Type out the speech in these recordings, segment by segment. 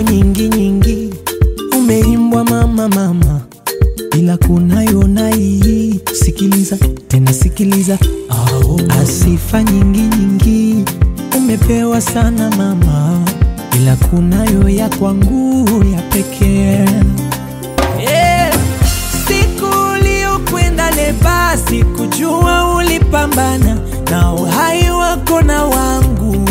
nyingi nyingi umeimbwa mama mama, ila kunayo na hii. Sikiliza tena sikiliza, oh. Asifa nyingi nyingi umepewa sana mama, ila kunayo ya kwangu ya pekee yeah. Siku uliokwenda leba, sikujua ulipambana na uhai wako na wangu.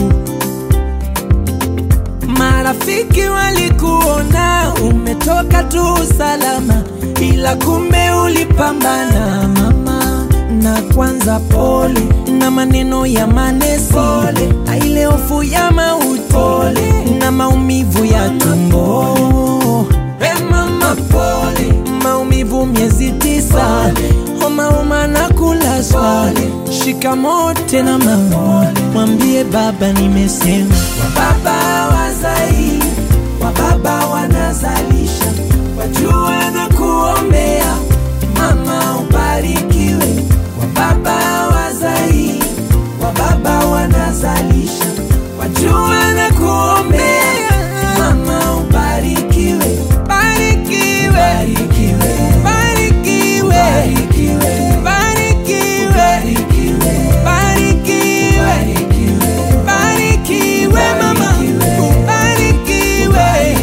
Marafiki walikuona umetoka tu salama, ila kumbe ulipambana mama. Na kwanza pole na maneno ya manesi, pole na ile hofu ya mauti, pole na maumivu ya tumbo. Hey mama, pole maumivu miezi tisa, homa homa na kulazwa. Shikamoo tena mama, mwambie baba nimesema. Wababa wazai, wababa wanazalisha, wajua na kuombea mama ubarikiwe. Wababa wazai, wababa wanazalisha, wajua na kuombea mama ubarikiwe. Barikiwe, barikiwe, barikiwe, barikiwe, barikiwe, barikiwe, barikiwe mama, ubarikiwe,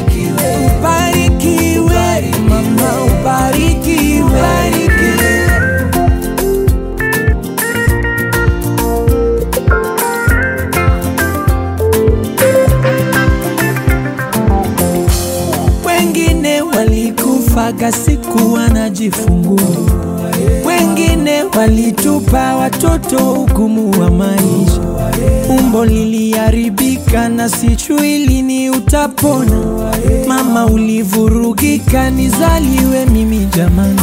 ubarikiwe mama, ubarikiwe, ubarikiwe. Wengine walikufaga siku wanajifungua, wengine walitupa watoto hukumu wa maisha. Umbo liliharibika na sijui lini utapona. Mama ulivurugika, nizaliwe mimi jamani.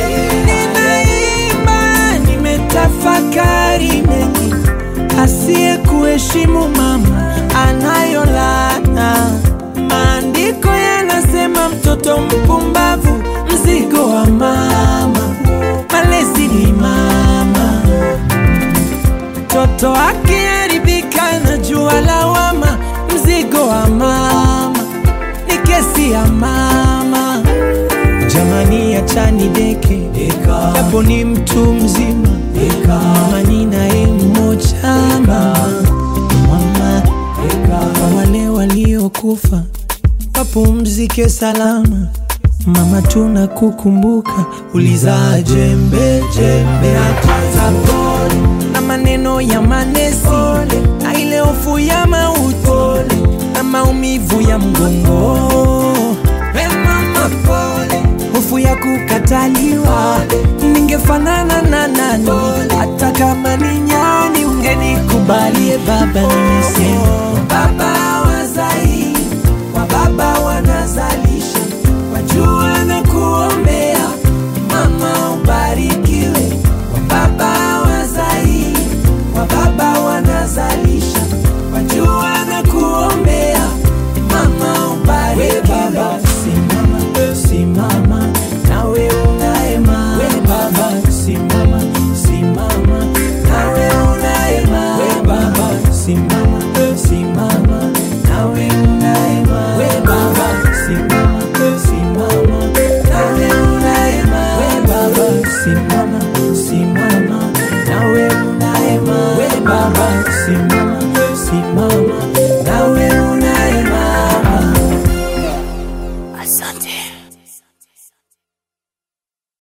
Ninaimba, nimetafakari mengi, asiye kuheshimu mama anayo laana. Maandiko yanasema mtoto mpumbavu mzigo wa mama, malezi ni mama. Mtoto akiharibika na jua lawama, mzigo wa mama ni kesi ya mama. Jamani, achani deke japo ni mtu mzima, mama ni naye mmoja mama, mama kwa wale waliokufa wapumzike salama. Mama, tunakukumbuka, ulizaa jembe jembe, hata pole na maneno ya manesi, na ile hofu ya mauti na maumivu ya mgongo. Hey mama, pole, hofu ya kukataliwa, ningefanana na nani? Hata kama ni nyani, ungenikubalie baba, nimesema baba wazai wa baba wanazalisha, wajua na kuombea mama ubarikiwe. Wa baba wazai, wa baba wanazalisha, wajua na kuombea mama ubarikiwe. Baba simama, simama nawe unaema. We baba simama, simama nawe unaema. We baba simama, simama nawe unaema. We baba simama, simama nawe unaema. We baba simama, simama nawe unaema. We baba simama, simama nawe